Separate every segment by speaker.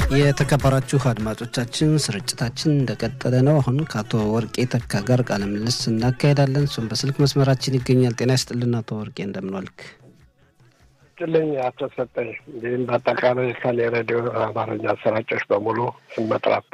Speaker 1: የተከበራችሁ አድማጮቻችን ስርጭታችን እንደቀጠለ ነው። አሁን ከአቶ ወርቄ ተካ ጋር ቃለ ምልልስ እናካሄዳለን። እሱም በስልክ መስመራችን ይገኛል። ጤና ይስጥልን አቶ ወርቄ እንደምንዋልክ?
Speaker 2: ጥልኝ አቶ ሰጠኝ እንዲህም በአጠቃላይ ከኔ ሬዲዮ አማርኛ አሰራጮች በሙሉ ስመጥራት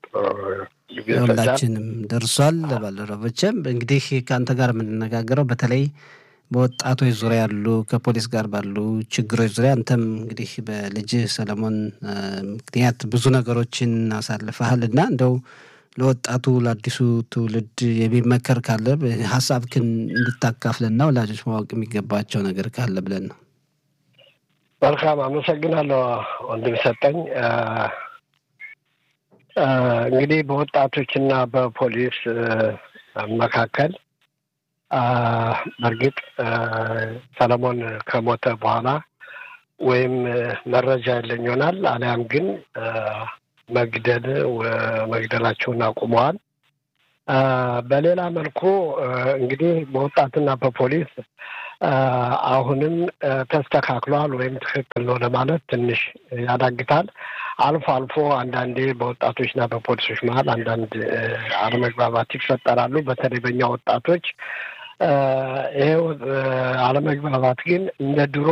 Speaker 1: ሁላችንም ደርሷል። ባልደረቦችም እንግዲህ ከአንተ ጋር የምንነጋገረው በተለይ በወጣቶች ዙሪያ ያሉ ከፖሊስ ጋር ባሉ ችግሮች ዙሪያ አንተም እንግዲህ በልጅህ ሰለሞን ምክንያት ብዙ ነገሮችን አሳልፈሃል እና እንደው ለወጣቱ ለአዲሱ ትውልድ የሚመከር ካለ ሀሳብክን እንድታካፍልና ወላጆች ማወቅ የሚገባቸው ነገር ካለ ብለን ነው።
Speaker 2: መልካም አመሰግናለሁ ወንድም ሰጠኝ። እንግዲህ በወጣቶችና በፖሊስ መካከል በእርግጥ ሰለሞን ከሞተ በኋላ ወይም መረጃ ያለኝ ይሆናል አሊያም ግን መግደል መግደላቸውን አቁመዋል። በሌላ መልኩ እንግዲህ በወጣትና በፖሊስ አሁንም ተስተካክሏል ወይም ትክክል ነው ለማለት ትንሽ ያዳግታል። አልፎ አልፎ አንዳንዴ በወጣቶችና በፖሊሶች መሀል አንዳንድ አለመግባባት ይፈጠራሉ። በተለይ በእኛ ወጣቶች ይሄ አለመግባባት ግን እንደ ድሮ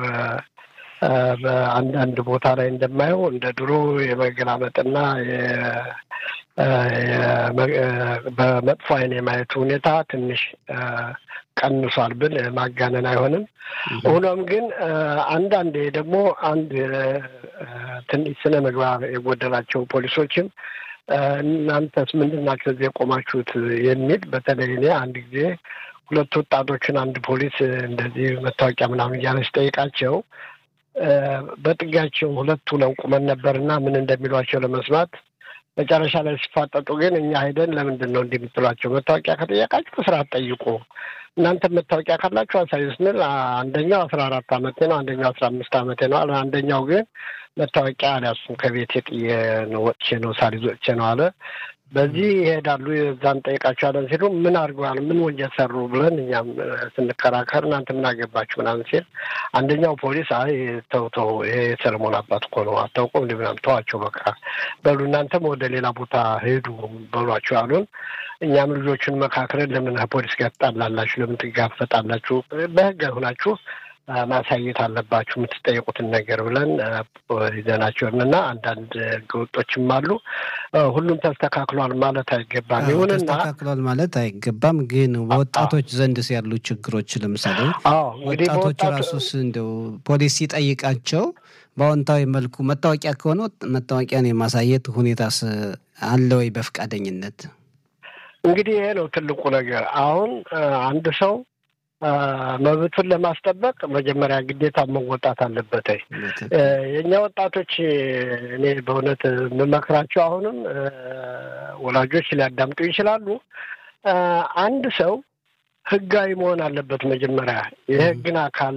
Speaker 2: በአንዳንድ ቦታ ላይ እንደማየው እንደ ድሮ የመገላመጥና በመጥፎ ዓይን የማየቱ ሁኔታ ትንሽ ቀንሷል ብል ማጋነን አይሆንም። ሆኖም ግን አንዳንዴ ደግሞ አንድ ትንሽ ስነ ምግባር የጎደላቸው ፖሊሶችም እናንተስ ምንድን ናቸው እዚህ የቆማችሁት የሚል በተለይ እኔ አንድ ጊዜ ሁለት ወጣቶችን አንድ ፖሊስ እንደዚህ መታወቂያ ምናምን እያለ ሲጠይቃቸው በጥጋቸው ሁለቱ ነው ቁመን ነበርና ምን እንደሚሏቸው ለመስማት መጨረሻ ላይ ሲፋጠጡ ግን እኛ ሄደን ለምንድን ነው እንዲህ የምትሏቸው? መታወቂያ ከጠየቃችሁ በስርዓት ጠይቁ። እናንተ መታወቂያ ካላችሁ አሳዩ ስንል አንደኛው አስራ አራት አመቴ ነው፣ አንደኛው አስራ አምስት አመቴ ነው አለ። አንደኛው ግን መታወቂያ አልያዝኩም ከቤት የጥዬ ነው ወጥቼ ነው ሳልይዝ ወጥቼ ነው አለ። በዚህ ይሄዳሉ። እዛን ጠይቃቸዋለን ሲሉ ምን አድርገዋል፣ ምን ወንጀል ሰሩ ብለን እኛም ስንከራከር እናንተ ምን አገባችሁ ምናምን ሲል አንደኛው ፖሊስ አይ ተው ተው፣ ይሄ የሰለሞን አባት እኮ ነው አታውቁም እንዲ ምናምን ተዋቸው፣ በቃ በሉ እናንተም ወደ ሌላ ቦታ ሄዱ በሏቸው አሉን። እኛም ልጆቹን መካከልን ለምን ፖሊስ ጋር ትጣላላችሁ? ለምን ትጋፈጣላችሁ? በህግ ሆናችሁ ማሳየት አለባችሁ የምትጠየቁትን ነገር ብለን ይዘናቸው እና አንዳንድ ህገወጦችም አሉ። ሁሉም ተስተካክሏል ማለት አይገባም። ይሁንና
Speaker 1: ተስተካክሏል ማለት አይገባም። ግን በወጣቶች ዘንድስ ያሉ ችግሮች ለምሳሌ ወጣቶች ራሱስ እንደው ፖሊስ ሲጠይቃቸው በአዎንታዊ መልኩ መታወቂያ ከሆነ መታወቂያን የማሳየት ሁኔታስ አለ ወይ በፈቃደኝነት?
Speaker 2: እንግዲህ ይሄ ነው ትልቁ ነገር። አሁን አንድ ሰው መብቱን ለማስጠበቅ መጀመሪያ ግዴታ መወጣት አለበት። የእኛ ወጣቶች እኔ በእውነት የምመክራቸው አሁንም ወላጆች ሊያዳምጡ ይችላሉ። አንድ ሰው ህጋዊ መሆን አለበት። መጀመሪያ የህግን አካል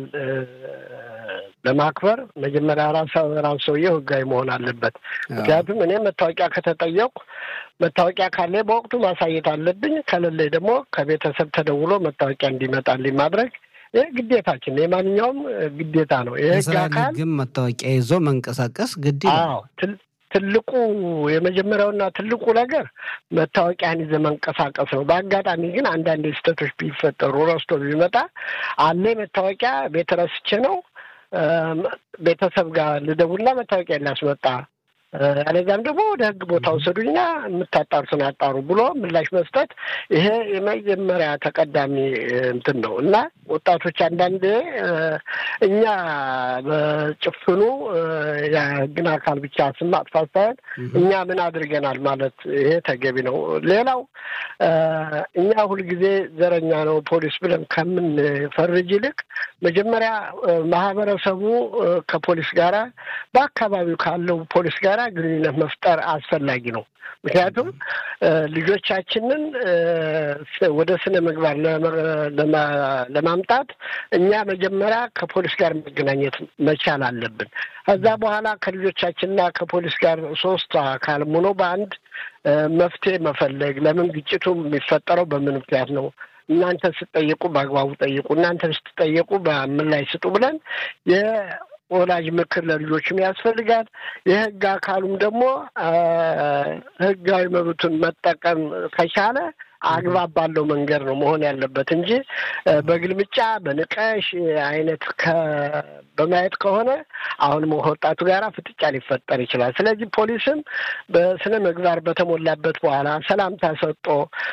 Speaker 2: ለማክበር መጀመሪያ ራሱ ራሱ ሰውዬው ህጋዊ መሆን አለበት። ምክንያቱም እኔ መታወቂያ ከተጠየቁ መታወቂያ ካለ በወቅቱ ማሳየት አለብኝ። ከሌለኝ ደግሞ ከቤተሰብ ተደውሎ መታወቂያ እንዲመጣልኝ ማድረግ ይህ ግዴታችን የማንኛውም ግዴታ ነው። የህግ አካል
Speaker 1: ግን መታወቂያ ይዞ መንቀሳቀስ ግድ
Speaker 2: አዎ ትልቁ የመጀመሪያውና ትልቁ ነገር መታወቂያን ይዘህ መንቀሳቀስ ነው። በአጋጣሚ ግን አንዳንድ ስህተቶች ቢፈጠሩ ረስቶ ቢመጣ አለ መታወቂያ ቤት ረስቼ ነው ቤተሰብ ጋር ልደውልና መታወቂያ ላስመጣ አለዚያም ደግሞ ወደ ህግ ቦታ ውሰዱኛ የምታጣሩትን አጣሩ ብሎ ምላሽ መስጠት ይሄ የመጀመሪያ ተቀዳሚ እንትን ነው እና ወጣቶች አንዳንዴ እኛ በጭፍኑ የህግን አካል ብቻ ስም ማጥፋት ሳይሆን እኛ ምን አድርገናል ማለት ይሄ ተገቢ ነው። ሌላው እኛ ሁልጊዜ ዘረኛ ነው ፖሊስ ብለን ከምንፈርጅ ይልቅ መጀመሪያ ማህበረሰቡ ከፖሊስ ጋራ በአካባቢው ካለው ፖሊስ ጋር ግንኙነት መፍጠር አስፈላጊ ነው። ምክንያቱም ልጆቻችንን ወደ ስነ ምግባር ለማምጣት እኛ መጀመሪያ ከፖሊስ ጋር መገናኘት መቻል አለብን። ከዛ በኋላ ከልጆቻችንና ከፖሊስ ጋር ሶስት አካል ሆኖ በአንድ መፍትሄ መፈለግ፣ ለምን ግጭቱ የሚፈጠረው በምን ምክንያት ነው እናንተ ስትጠየቁ በአግባቡ ጠይቁ፣ እናንተ ስትጠየቁ በምን ላይ ስጡ ብለን ወላጅ ምክር ለልጆችም ያስፈልጋል። የህግ አካሉም ደግሞ ህጋዊ መብቱን መጠቀም ከቻለ አግባብ ባለው መንገድ ነው መሆን ያለበት እንጂ በግልምጫ በንቀሽ አይነት በማየት ከሆነ አሁንም ወጣቱ ጋራ ፍጥጫ ሊፈጠር ይችላል። ስለዚህ ፖሊስም በስነ ምግባር በተሞላበት በኋላ ሰላምታ ሰጦ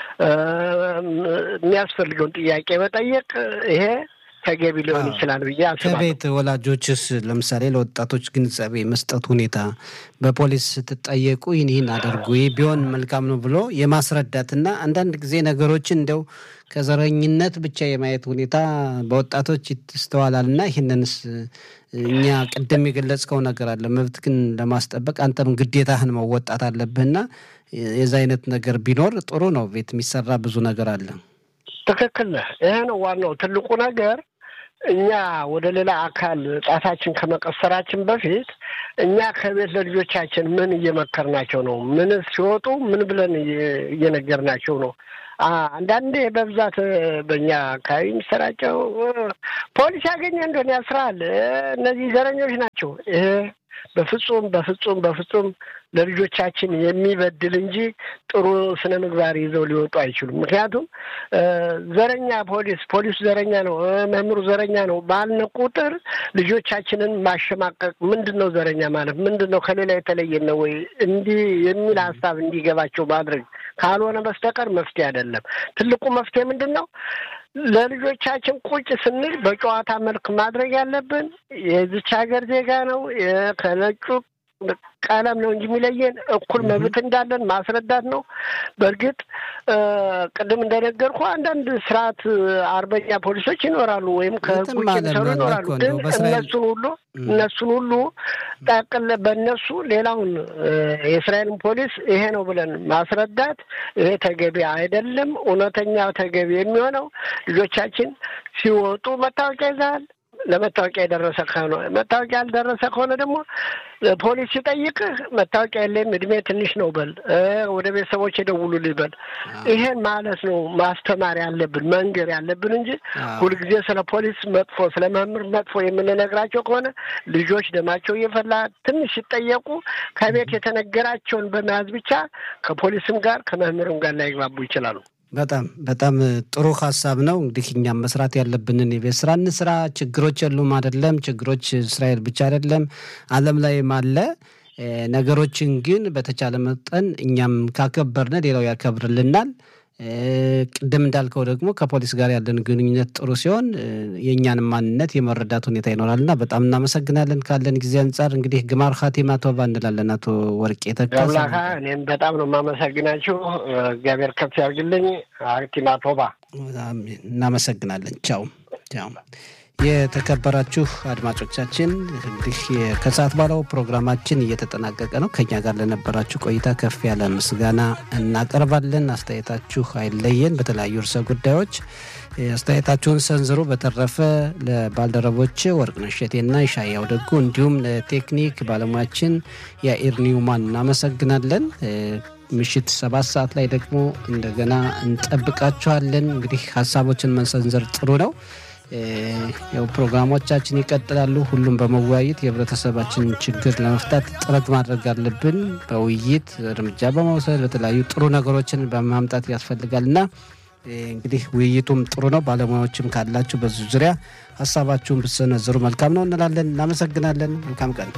Speaker 2: የሚያስፈልገውን ጥያቄ መጠየቅ ይሄ ተገቢ ሊሆን ይችላል ብዬ አስባለሁ።
Speaker 1: ከቤት ወላጆችስ ለምሳሌ ለወጣቶች ግንዛቤ መስጠት ሁኔታ በፖሊስ ስትጠየቁ ይህን ይህን አድርጉ ይህ ቢሆን መልካም ነው ብሎ የማስረዳትና አንዳንድ ጊዜ ነገሮችን እንደው ከዘረኝነት ብቻ የማየት ሁኔታ በወጣቶች ይስተዋላል እና ይህንንስ እኛ ቅድም የገለጽከው ነገር አለ። መብት ግን ለማስጠበቅ አንተም ግዴታህን መወጣት አለብህና የዛ አይነት ነገር ቢኖር ጥሩ ነው። ቤት የሚሰራ ብዙ ነገር አለ።
Speaker 2: ትክክል ነህ። ይሄ ነው ዋናው ትልቁ ነገር። እኛ ወደ ሌላ አካል ጣታችን ከመቀሰራችን በፊት እኛ ከቤት ለልጆቻችን ምን እየመከርናቸው ነው? ምን ሲወጡ ምን ብለን እየነገርናቸው ነው? አንዳንዴ በብዛት በእኛ አካባቢ የሚሰራጨው ፖሊስ ያገኘ እንደሆነ ያስራል፣ እነዚህ ዘረኞች ናቸው። ይሄ በፍጹም በፍጹም በፍጹም ለልጆቻችን የሚበድል እንጂ ጥሩ ስነ ምግባር ይዘው ሊወጡ አይችሉም። ምክንያቱም ዘረኛ ፖሊስ ፖሊሱ ዘረኛ ነው፣ መምህሩ ዘረኛ ነው ባልነ ቁጥር ልጆቻችንን ማሸማቀቅ ምንድን ነው ዘረኛ ማለት ምንድን ነው ከሌላ የተለየ ነው ወይ እንዲህ የሚል ሀሳብ እንዲገባቸው ማድረግ ካልሆነ በስተቀር መፍትሄ አይደለም። ትልቁ መፍትሄ ምንድን ነው? ለልጆቻችን ቁጭ ስንል በጨዋታ መልክ ማድረግ ያለብን የዚች ሀገር ዜጋ ነው ከነጩ ቀለም ነው እንጂ የሚለየን እኩል መብት እንዳለን ማስረዳት ነው። በእርግጥ ቅድም እንደነገርኩ አንዳንድ ስርዓት አርበኛ ፖሊሶች ይኖራሉ፣ ወይም ከህግ ውጭ የሚሰሩ ይኖራሉ። ግን እነሱን ሁሉ እነሱን ሁሉ ጠቅል በእነሱ ሌላውን የእስራኤልን ፖሊስ ይሄ ነው ብለን ማስረዳት ይሄ ተገቢ አይደለም። እውነተኛ ተገቢ የሚሆነው ልጆቻችን ሲወጡ መታወቂያ ይዘሃል ለመታወቂያ የደረሰ ከሆነ መታወቂያ ያልደረሰ ከሆነ ደግሞ ፖሊስ ሲጠይቅህ መታወቂያ የለም እድሜ ትንሽ ነው በል፣ ወደ ቤተሰቦች የደውሉልኝ በል። ይሄን ማለት ነው ማስተማር ያለብን መንገር ያለብን እንጂ ሁልጊዜ ስለ ፖሊስ መጥፎ፣ ስለ መምህር መጥፎ የምንነግራቸው ከሆነ ልጆች ደማቸው እየፈላ ትንሽ ሲጠየቁ ከቤት የተነገራቸውን በመያዝ ብቻ ከፖሊስም ጋር ከመምህርም ጋር ላይግባቡ ይችላሉ።
Speaker 1: በጣም በጣም ጥሩ ሀሳብ ነው። እንግዲህ እኛም መስራት ያለብንን የቤት ስራ እንስራ። ችግሮች የሉም አይደለም። ችግሮች እስራኤል ብቻ አይደለም፣ ዓለም ላይም አለ። ነገሮችን ግን በተቻለ መጠን እኛም ካከበርን ሌላው ያከብርልናል። ቅድም እንዳልከው ደግሞ ከፖሊስ ጋር ያለን ግንኙነት ጥሩ ሲሆን የእኛንም ማንነት የመረዳት ሁኔታ ይኖራል እና በጣም እናመሰግናለን። ካለን ጊዜ አንጻር እንግዲህ ግማር ኻቲማ ቶባ እንላለን። አቶ ወርቄ ተካ
Speaker 2: እኔም በጣም ነው የማመሰግናችሁ። እግዚአብሔር ከፍ ያርግልኝ። ኻቲማ ቶባ
Speaker 1: እናመሰግናለን። ቻው ቻው። የተከበራችሁ አድማጮቻችን እንግዲህ ከሰዓት ባለው ፕሮግራማችን እየተጠናቀቀ ነው። ከኛ ጋር ለነበራችሁ ቆይታ ከፍ ያለ ምስጋና እናቀርባለን። አስተያየታችሁ አይለየን። በተለያዩ ርዕሰ ጉዳዮች አስተያየታችሁን ሰንዝሩ። በተረፈ ለባልደረቦች ወርቅነሽ እሸቴና ይሻያው ደጉ እንዲሁም ለቴክኒክ ባለሙያችን የኢር ኒውማን እናመሰግናለን። ምሽት ሰባት ሰዓት ላይ ደግሞ እንደገና እንጠብቃችኋለን። እንግዲህ ሀሳቦችን መሰንዘር ጥሩ ነው። ያው ፕሮግራሞቻችን ይቀጥላሉ። ሁሉም በመወያየት የህብረተሰባችን ችግር ለመፍታት ጥረት ማድረግ አለብን። በውይይት እርምጃ በመውሰድ በተለያዩ ጥሩ ነገሮችን በማምጣት ያስፈልጋል እና እንግዲህ ውይይቱም ጥሩ ነው። ባለሙያዎችም ካላችሁ በዙ ዙሪያ ሀሳባችሁን ብትሰነዝሩ መልካም ነው እንላለን። እናመሰግናለን። መልካም ቀን